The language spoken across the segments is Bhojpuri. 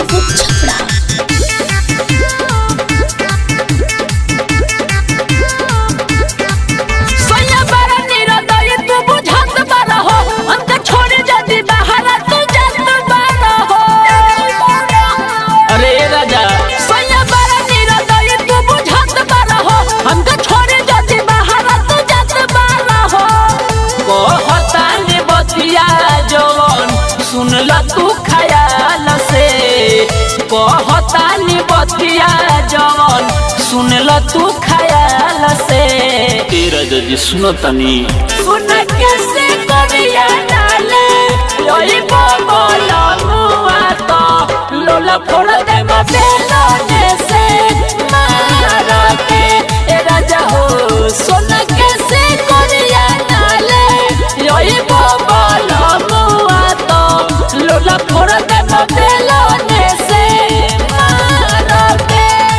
मुसीबत छपड़ा सोया बारा निरदय तू बुझत बारा हो अंत छोड़े जदी बाहर तू जात बारा हो अरे राजा सोया बारा निरदय तू बुझत बारा हो अंत छोड़े जदी बाहर तू जात बारा हो कहता ने बतिया जवन सुनला तू खयाल से कहता ने बतिया जवन सुनला तू खयाल से ए राजा जी सुनो तनी सुन कैसे करिया डाले योई बोला मुआ तो लोला फोड़ दे बेलो से मारा के ए राजा हो सुन कैसे करिया डाले योई बोला मुआ तो लोला फोड़ दे बेलो से मारा के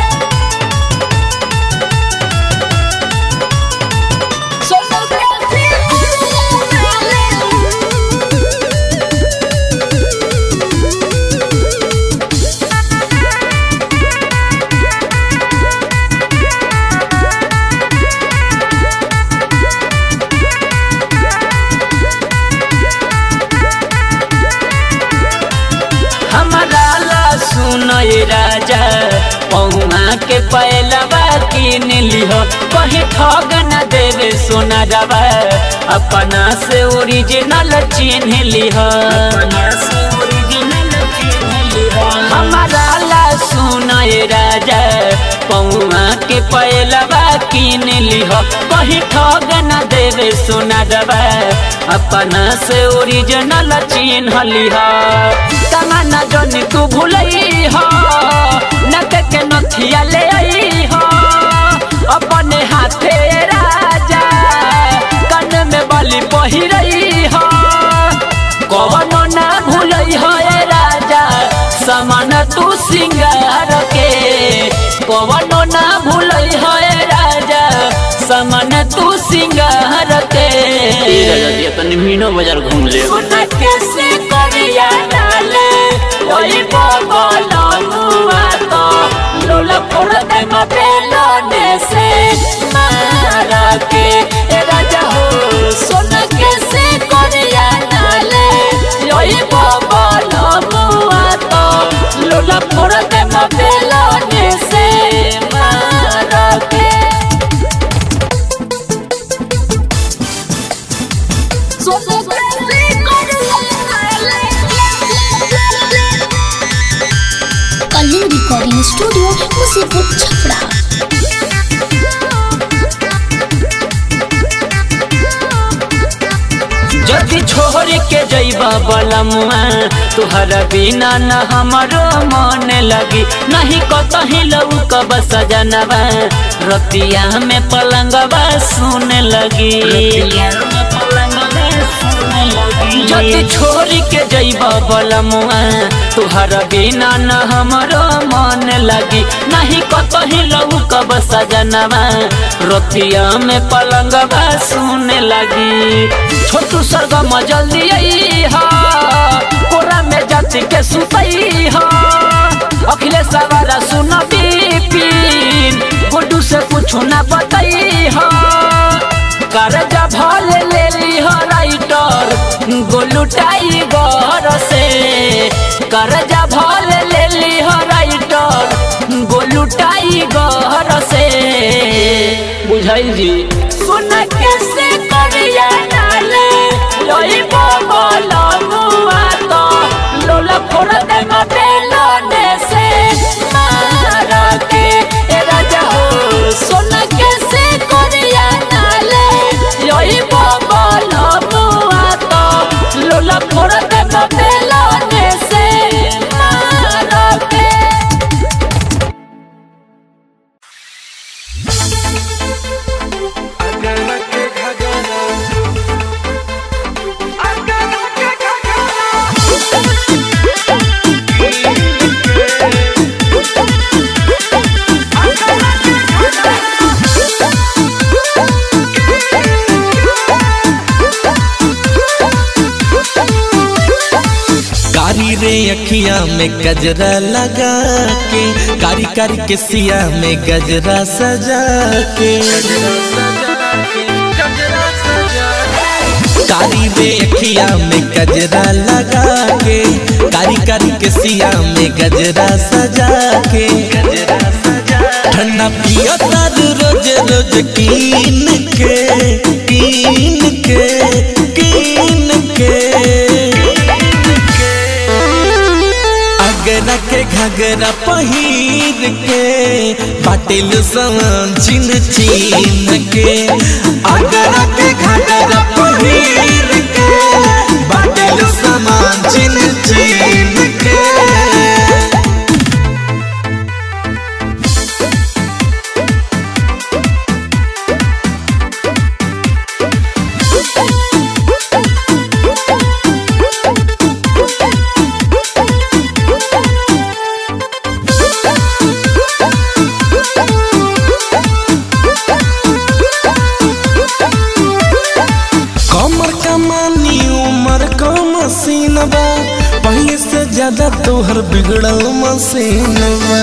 हमारा ला सुनो ये राजा पहुआ के पहलवा किन लिह कहीं ठग न देवे सोना रवा अपना से ओरिजिनल चिन्ह लिह हमारा ला सुनो ये राजा पहुआ के पहलवा किन लिह कहीं ठग न देवे सोना रवा अपना से ओरिजिनल चिन्ह लिह कमाना जनी तू भूलई हो नक के नथिया ले आई हो अपने हाथे राजा कन में बलि पहिरई हो कवनो ना भूलई हो ए राजा समान तू सिंगार के कवनो ना भूलई हो ए राजा समान तू सिंगार के तनी मीनो बाजार घूम ले सुन कैसे करिया डाले ओई बोलो मुआ तो लोला फोड़ दे बेलो से मारा के ए राजा हो सुन कैसे करिया डाले ओई बोलो मुआ तो लोला फोड़ दे बेलो से मारा के कलिंग रिकॉर्डिंग स्टूडियो मुसीबत छपड़ा जदि छोड़ के जइबा बलमुआ तुहरा बिना न हमरो मन लगी नहीं कतही लौकब सजनवा रतिया में पलंगवा सुन लगी जदि छोड़ के जइबा बलमुआ तुहरा बिना न हमरो मन लगी नहीं कतही लौकब सजनवा रतिया में पलंगवा सुन लगी छोटू सरगम जल्दी आई हा कोरा में जाति के सुतई हा अखिलेश सवारा सुन बिपिन गुड्डू से कुछ ना बताई हा करजा भल ले ली हो राइटर गोलू टाइगर से करजा भल ले ली हो राइटर गोलू टाइगर से बुझाई जी सुन कैसे करिया डाले लोई बोलो मुआ तो लोला फोड़ दे बेलो से मारा के ए राजा हो सुन कैसे करिया डाले लोई बोलो मुआ तो लोला फोड़ दे बेलो से मारा के Thank में अखिया में गजरा लगा के कारी कारी के सिया में गजरा सजा के कारी में अखिया में गजरा लगा के कारी कारी के सिया में गजरा सजा के ठंडा पियो तारू रोज रोज कीन के कीन के कीन के अगरा के घगरा पहिर के पाटिल समान चिन चिन के अगरा के घगरा पहिर के पाटिल समान चिन चिन के कमर कमानी उमर का मसीन बा पहले से ज्यादा तोहर बिगड़ल मसीन बा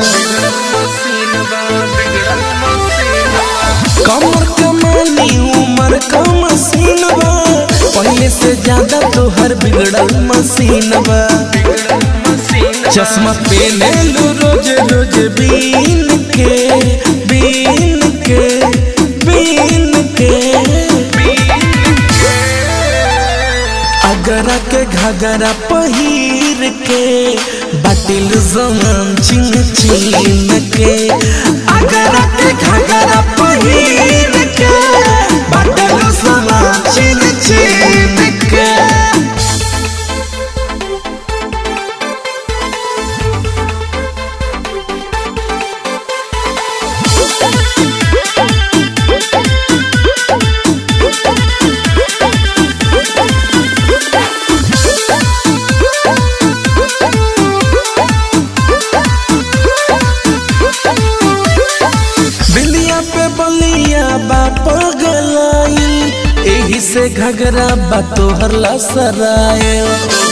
कमर कमानी उमर का मसीन बा पहले से ज्यादा तोहर बिगड़ल मसीन बा चश्मा पहने लो रोज रोज बीन के बीन के बीन के अगरा के घगरा पहिर के बाटिल जमान चिन चिन के अगरा के घगरा पहिर के बाटिल जमान चिन चिन के बिलिया पे बलिया बा पगलाइल एही से घगरा बा तोहर लसरायल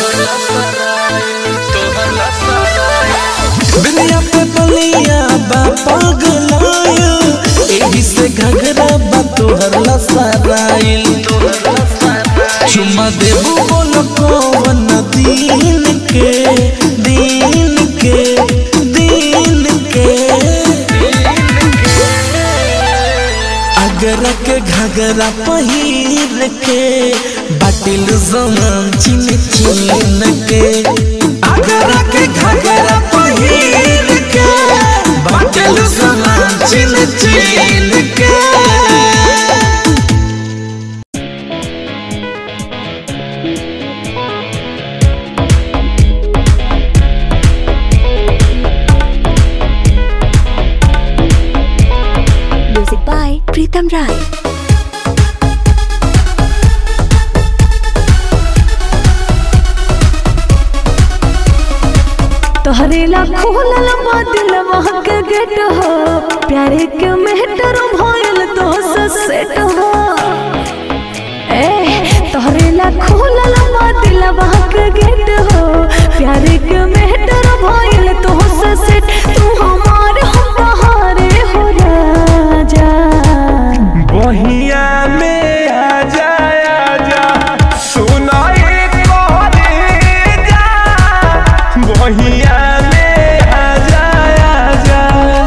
बिलिया पे बलिया बा पगलाइल एही से घगरा बा तोहर लसराइल चुम्मा देबू बोल कौन दीन के दीन के दीन के अगरा के घगरा पहिर के बाटिल जमान चिन चिन के अगरा के घगरा पहिर के बाटिल जमान चिन चिन के Music by Pritam Rai. तोहरे ला खोलल बा दिलवा के गेट हो प्यारे के मेहटर भइल तो सेट हो ए तोहरे ला खोलल बा दिलवा के गेट हो प्यारे के मेहटर भइल तो सेट तू हमार हम बहारे हो राजा बहिया में आ जा आ जा सुनाई करे जा बहिया में आ जा आ जा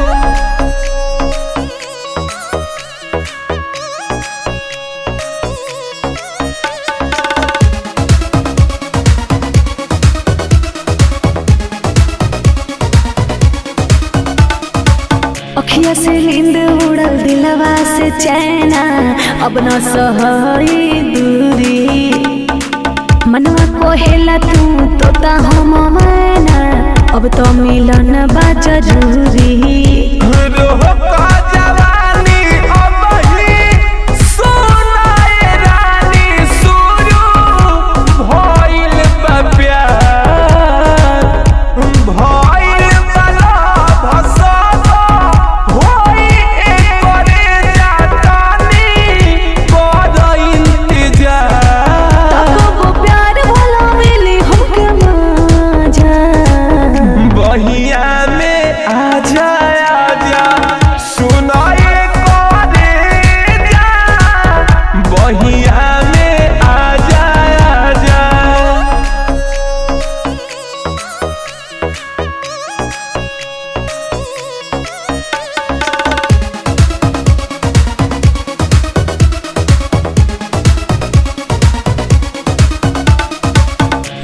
अखिया से नींद उड़ल दिलवा से चैना अब न सहई दूरी मनवा कोहेला तू तोता हम मैना अब तो मिलन बा जरूरी रोह का जवानी अब ही सुनाए रानी शुरू भइल बा प्यार भइल बा लव सब होई एकरे जातानी बड़ इंतजार तब वो प्यार वाला मिली हमके मजा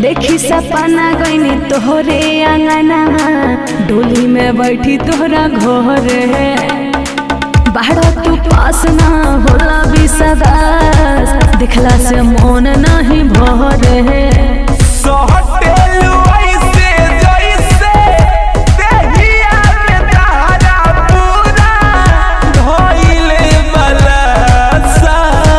देखी सपना गईनी तोहरे अंगना डोली में बैठी तोहरा घर बाहर तू पास ना होला विश्वास दिखला से मन नहीं भरे सहटेलु ऐसे जैसे देहिया में तारा पूरा धइले बलसा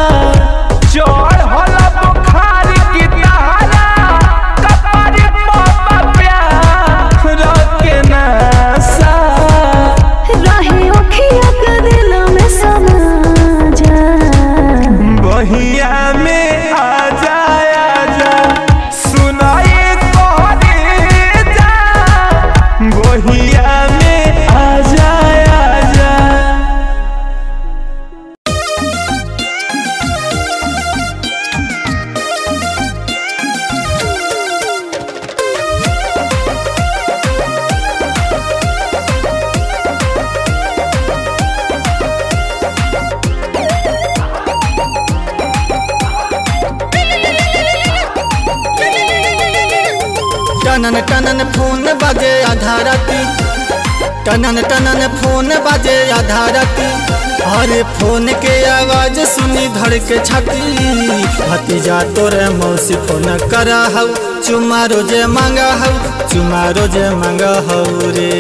चढ़ल बुखार की तारा कपार पापा प्यार के नशा रहे अखिया के दिल में समा जा बहिया में आ जाया जा सुनाई तोहरे जा बहिया में आ जाया जा टनन टनन फोन बाजे आधा राती टनन टनन फोन बाजे आधा राती अरे फोन के आवाज सुनी धड़ के छाती भतीजा तोरे मौसी फोन कर हौ चुमा रोजे मांगा हौ चुमा रोजे मांगा हौ रे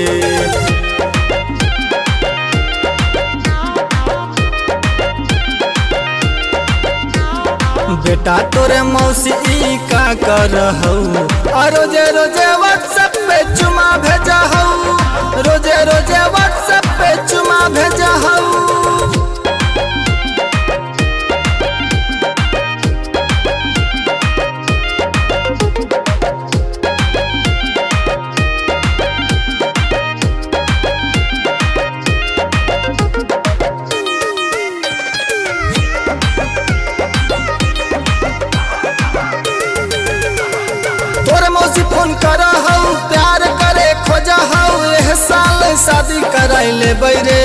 बेटा तोरे मौसी ई का कर हौ आ रोजे रोजे व्हाट्सएप पे चुमा भेजा हौ रोजे रोजे व्हाट्सएप पे चुमा भेजा हौ तोरे मौसी फोन कर हौ प्यार करे खोजा हौ एह साल शादी कराई ले बैरे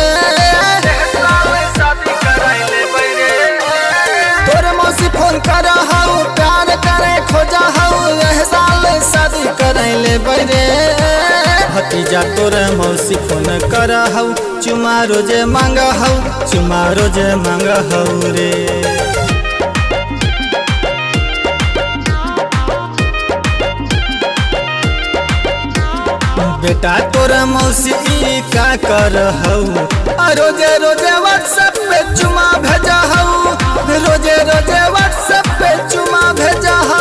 तोरे मौसी फोन कर हौ प्यार करे खोजा हौ एह साल शादी कराई ले बैरे भतीजा तोरे मौसी फोन कर हौ चुमा रोजे मांग हौ चुमा रोजे मांग हौ रे बेटा तोरा मौसी ई का कर हौ आ रोजे रोजे व्हाट्सएप पे चुमा भेजा हौ रोजे रोजे व्हाट्सएप पे चुमा भेजा हौ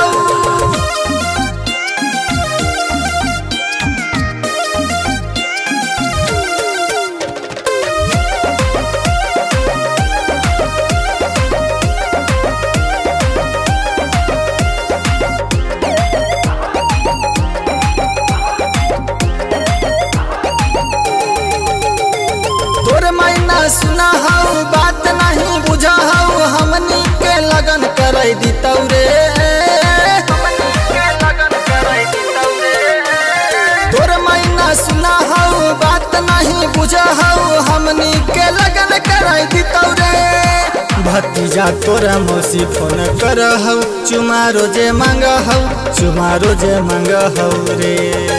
तोर मैना सुना हौ बात नहीं बुझा हौ हमनी के लगन कराई दी तौरे तोर मैना सुना हौ बात नहीं बुझा हौ हमनी के लगन कराई दी तौरे भतीजा तोरा मौसी फोन कर हौ चुमा रोजे मांग हौ चुमा रोजे मांग हौ रे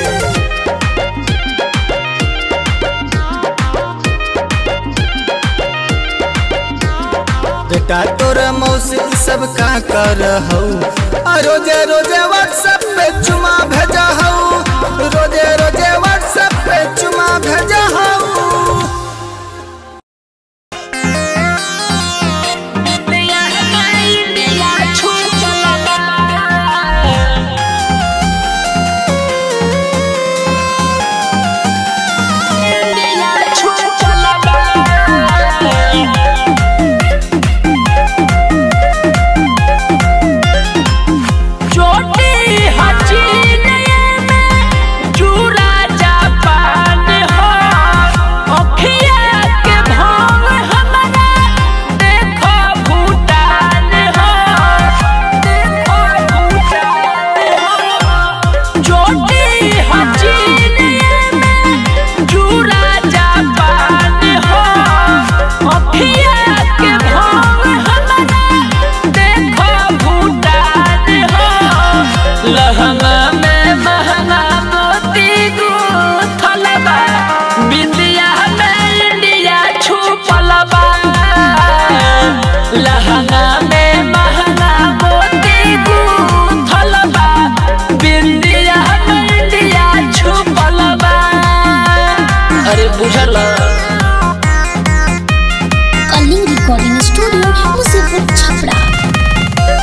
बेटा तोरा मौसी ई सब का कर हौ आ रोजे रोजे व्हाट्सएप पे चुमा भेजा हौ रोजे रोजे व्हाट्सएप पे चुमा भेजा हौ छोटी हसीन में चूरा जापान हो स्टूडियो मुसीपुर छपरा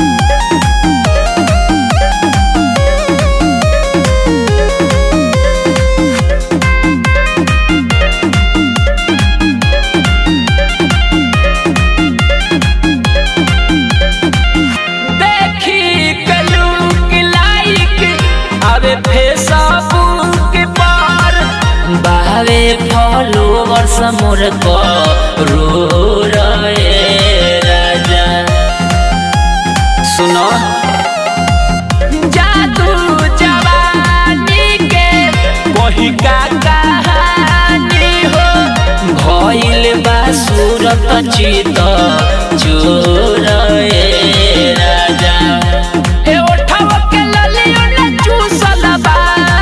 देखी कलूक लाइक अबे फेसबुक पर बावे फॉलोवर्स मोर को रो रहे राजा सुनो जादू जवानी के वही का कहानी हो भइल बा सूरत चित चोर ए राजा ए ओठवा के ललियो न चूसल बा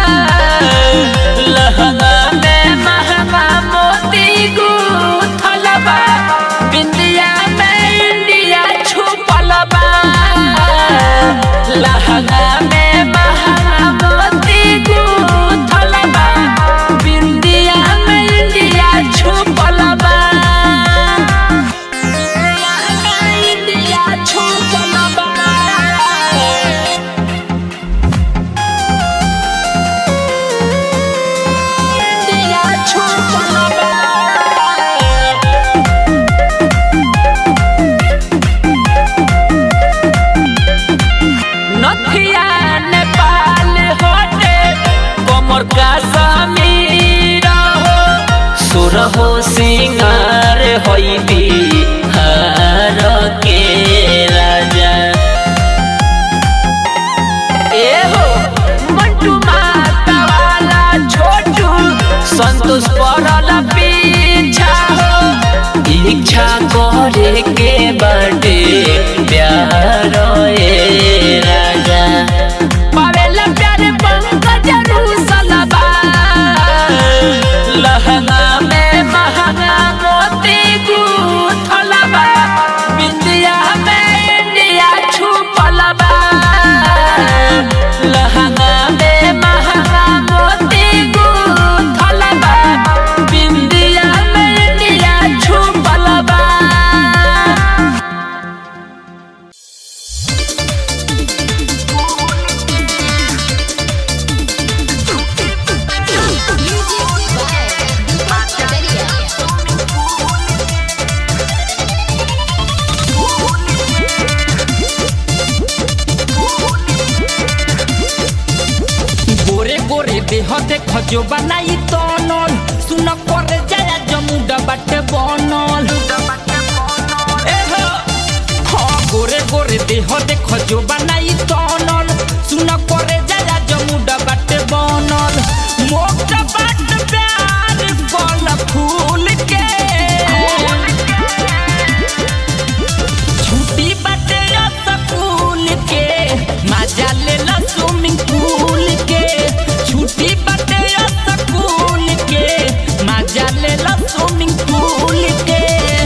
लहंगा में महंगा मोती गूथल बा बिंदिया में इंडिया छुपल बा लहंगा में महंगा मोती गूथल बा बिंदिया में इंडिया छुपल बा इंडिया छुपल बा इंडिया छुपल बा नथिया नेपाल होटे कमर का समीर हो सुर हो सिंगार होई बिहार के राजा ए हो मंटू माता वाला छोटू संतोष पड़ल पीछा हो इच्छा करे के बाटे प्यार ए राजा पावेला प्यार पंकज रूसलबा लहंगा में महंगा मोती गूथलबा बिंदिया में इंडिया छुपलबा लहंगा में महंगा मोती गूथलबा बिंदिया में इंडिया छुपलबा गोरे गोरे देह देख जो बनाई तनल सुन करे जाया जमुडा बाटे बनल ए हो, हाँ, गोरे गोरे देह देख जो बनाई तनल सुन करे जाया जमुडा बाटे बनल मोटा बाट प्यार कल फूल के छुट्टी बाटे स्कूल के मजा ले ला स्विमिंग पूल के छुट्टी बाटे स्कूल के मजा ले ला स्विमिंग पूल के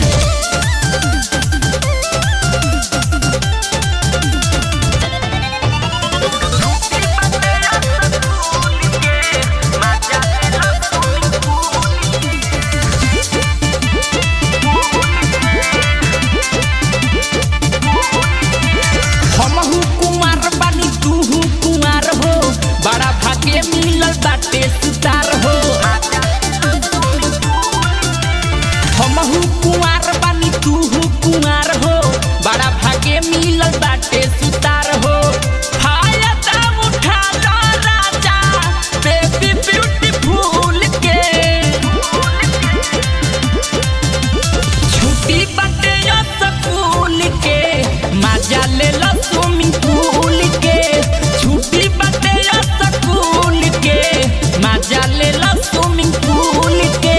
हमहू कुमार बानी तूहू कुमार हो बड़ा भाग्य मिलल बाटे सुतार हो हमहू कुमार बानी तूहू कुमार हो बड़ा भाग्य मिलल बाटे सुतार हो फायदा उठा लो राजा बेबी ब्यूटीफुल के छुट्टी बाटे स्कूल के मजा ले लो स्विमिंग पूल के छुट्टी बाटे स्कूल के मजा ले लो स्विमिंग पूल के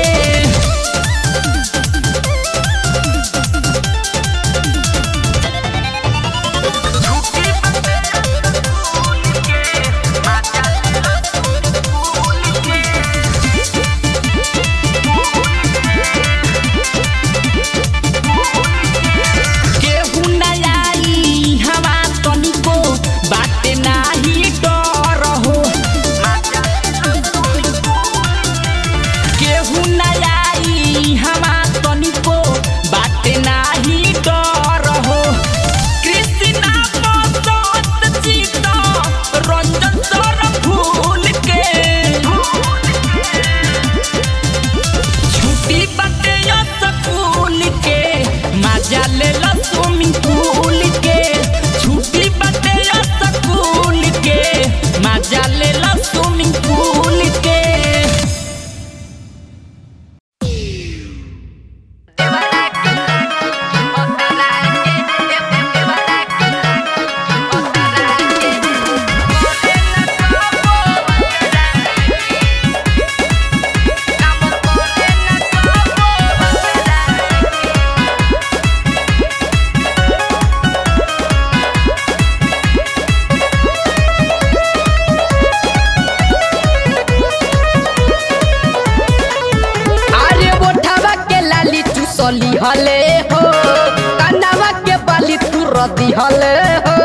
चूसली हले हो कनावा के बाली तू रदी हले हो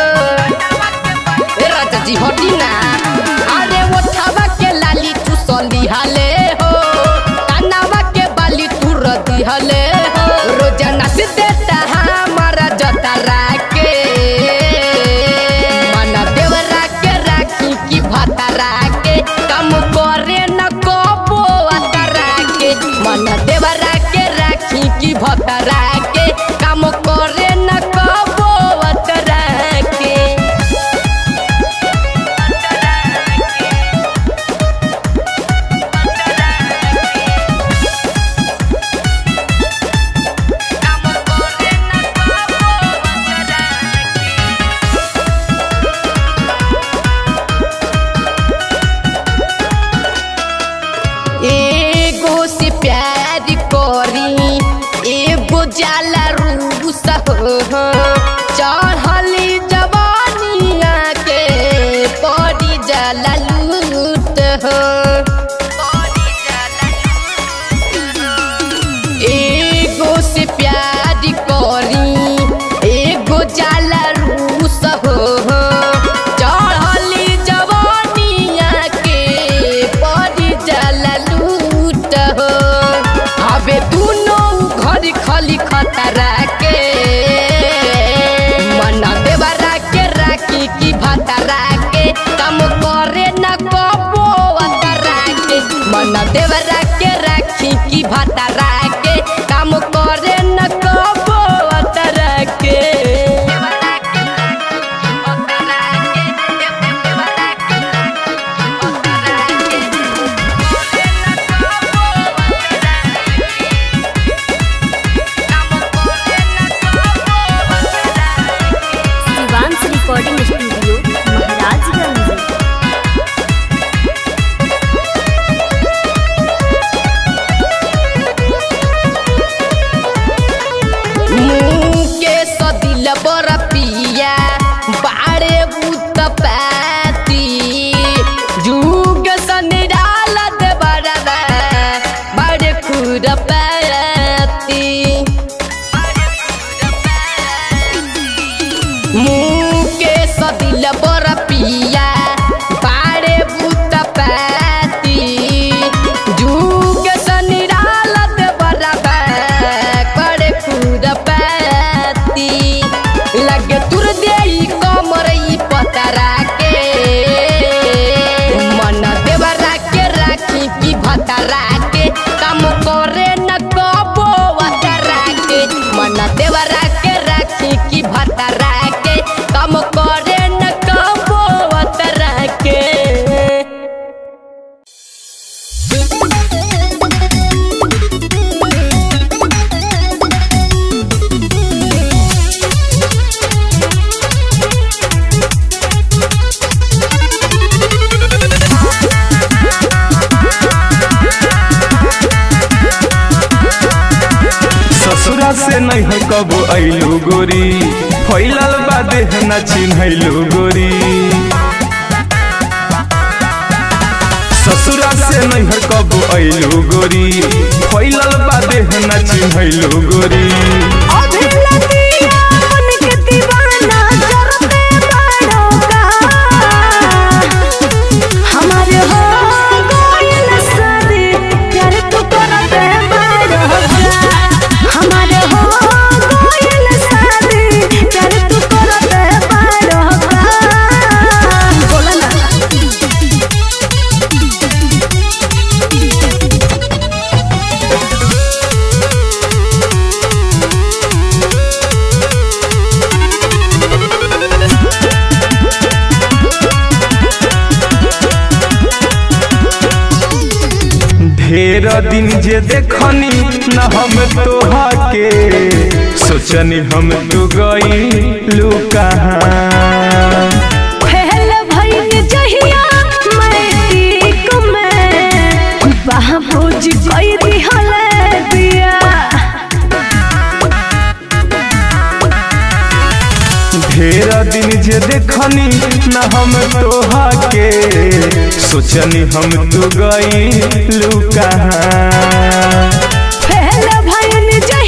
ए राजा जी हटी ना अरे ओठावा के लाली चूसली हले हो कनावा के बाली तू रदी हले हो रोजाना से देता हमारा जतरा के मना देवरा के राखी की भतरा के कम करे न कबो अतरा के मना देवरा के राखी की भतरा के कम करे न कबो अतरा के एगो से प्यार करी एगो जाला रूस हो चढ़ली जवानिया के पड़ी जाला लूट हो एगो से प्यार करी एगो जाला रूस हो चढ़ली जवानिया के पड़ी जाला लूट हो अबे दुनो घर खली खतरा के मना देवरा के राखी की भतरा के कम करे न कबो अतरा के मना देवरा के राखी की भतरा के काम करे न कबो अतरा के शिवांश रिकॉर्डिंग स्टूडियो महाराजगंज मुके सदिल बर पिया बाड़े बुत पाती जुग सनिराल दे बड़बा बाड़े खुर पाती मुके सदिल बर पिया बाड़े बुत पाती जुग सनिराल दे बड़बा करे खुर पाती लगे तुर देई कमर ई पतरा के मन देवरा के राखी की भतरा के काम करे न कबो अतरा के मन देवरा के राखी की भतरा के काम करे न कबो अतरा के ससुरा से नहीं है कब अइलू गोरी फैलल बा देह न चिन्हैलू गोरी ससुरा से नहीं है कब अइलू गोरी फैलल बा देह न चिन्हैलू गोरी हमारे हो गइल शादी प्यार तू करते बड़ा हमारे हो गइल शादी प्यार तू करते बड़ा बोला ना ढेर दिन जे देखनी न हम तोहा के सोचनी हम तू गई लू कहाँ फैल भइल जहिया मैट्रिक में बाबूजी कई दिहल दिया ढेर दिन जे देखनी न हम तोहा के सोचनी हम तू गई लू कहाँ फैल भइल जहिया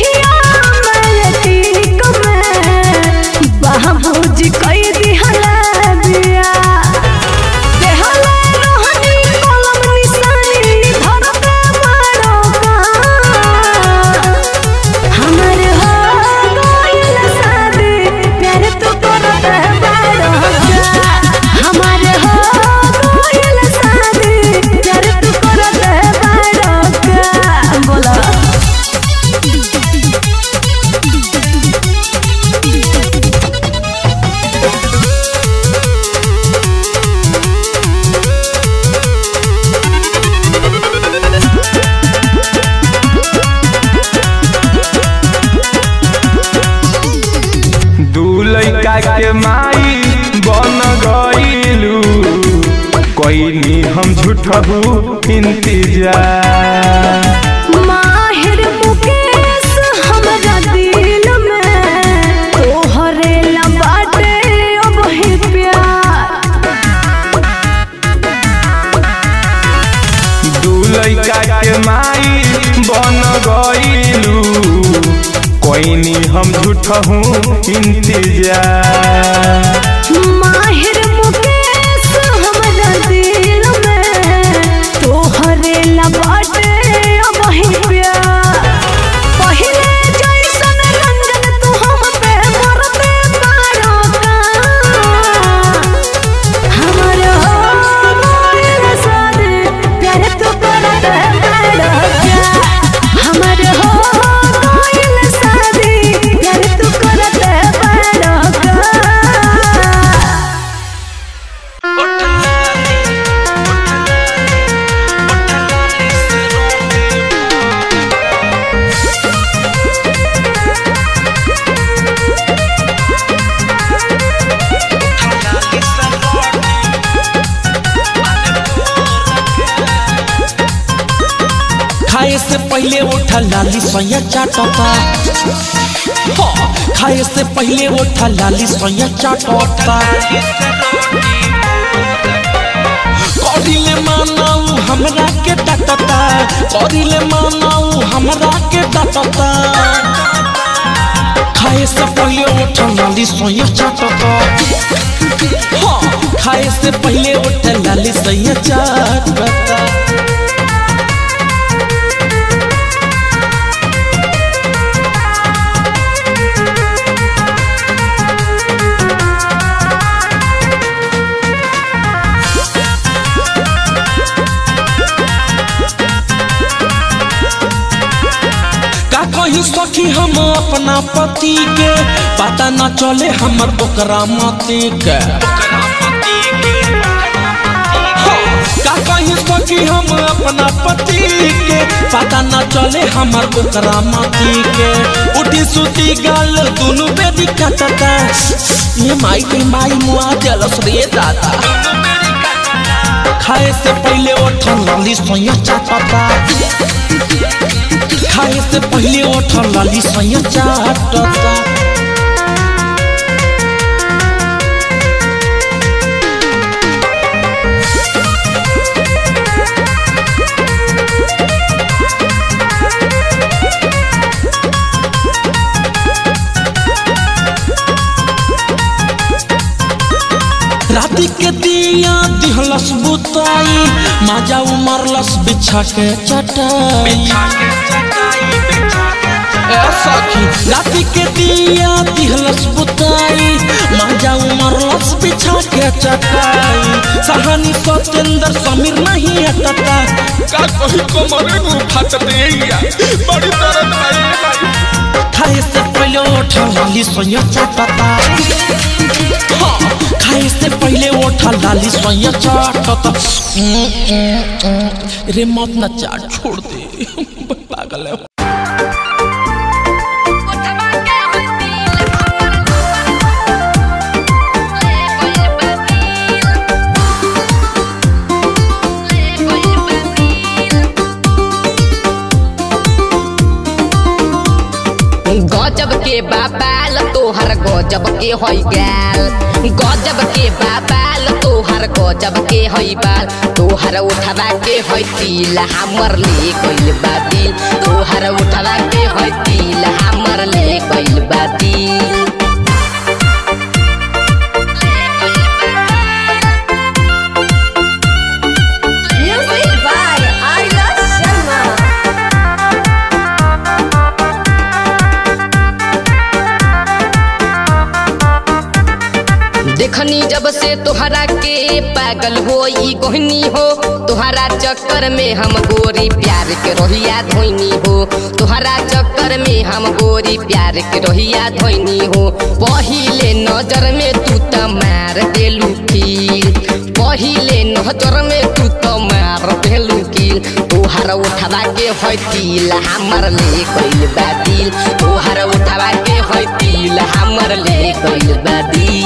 के माई बन गईलू कोई हम झूठबू इंतजार माहिर मुकेश हमरा दिल में तोहरे ला बाटे अब ही प्यार दू लइका के माई बन गईलू कोई हम झूठहू इंतजार माहिर मुकेश हमरा दिल में तोहरे ला बाटे अब ही प्यार पहिले जैसन रंजन तू हम पे मरते बारो का हमर हो गइल शादी प्यार तू करते बारो का हमर हो गइल शादी प्यार तू करते बारो का खाए से पहले उठा लाली सोया चाटता हाँ, खाए से पहले उठा लाली सोया चाटता करिले मानाऊ हमरा के डटता करिले मानाऊ हमरा के डटता खाए से पहले उठा लाली सोया चाटता हाँ, खाए से पहले उठा लाली सोया चाटता का कही सखी हम अपना पति के पता न चले हमर ओकरा मति के हाँ, का कही सखी हम अपना पति के पता न चले हमर ओकरा मति के उठी सुती गाल दुनु बेदी कटता ये माई के माई मुआ जलस रे दादा खाए से पहले उठन लाली सोया चाटता खाए से पहले उठल लाली सैया चाटता राति के दिया दिहलस बुताई माजा उमरलस बिछा के चटाई ए सखी राति के दिया दिहलस बुताई माजा उमरलस बिछा के चटाई सहानी सत्येंद्र समीर नहीं हटता का कही कमरे मुंह फट देया बड़ी दर्द आई खाए से पहले उठा लाली सोया चाटता हाँ, खाए से पहले उठा लाली सोया चाटता रे मत ना चाट छोड़ दे पागल है गजब के बाबाल तोहर गजब के होई गाल गजब के बाबाल तोहर गजब के होई बाल तोहर उठवा के होई तिल हमर ले गइल बा दिल तोहर उठवा के होई तिल हमर ले गइल बा दिल Music by Arya Sharma. देखनी जब से तोहरा के पागल होई गोहनी हो तोहरा चक्कर में हम गोरी प्यार के रोहिया धोनी हो तोहरा चक्कर में हम गोरी प्यार के रोहिया धोनी हो पहिले नजर में तू त मार देलू कील पहिले नजर में तू त मार देलू कील तोहरा उठवा के होई तिल हमर ले गइल बा दिल तोहरा उठवा के होई तिल हमर ले गइल बा दिल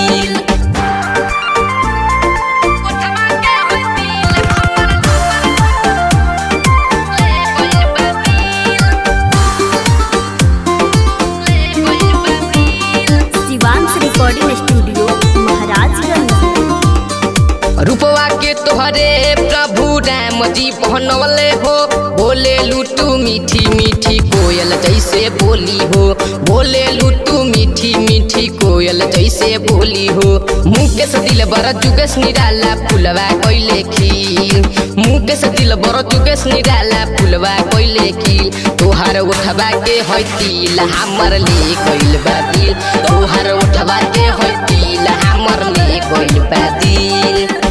तोहरे प्रभु राम जी पहनवले हो बोले लुटू मीठी मीठी कोयल जैसे बोली हो बोले लुटू मीठी मीठी कोयल जैसे बोली हो मुकेश दिल बर जुगेश निराला फुलवा कोइले खील मुकेश दिल बर जुगेश निराला फुलवा कोइले खील तोहार उठवा के है तिल हमर ले कोइल बा दिल तोहार उठवा के है तिल हमर ले कोइल बा दिल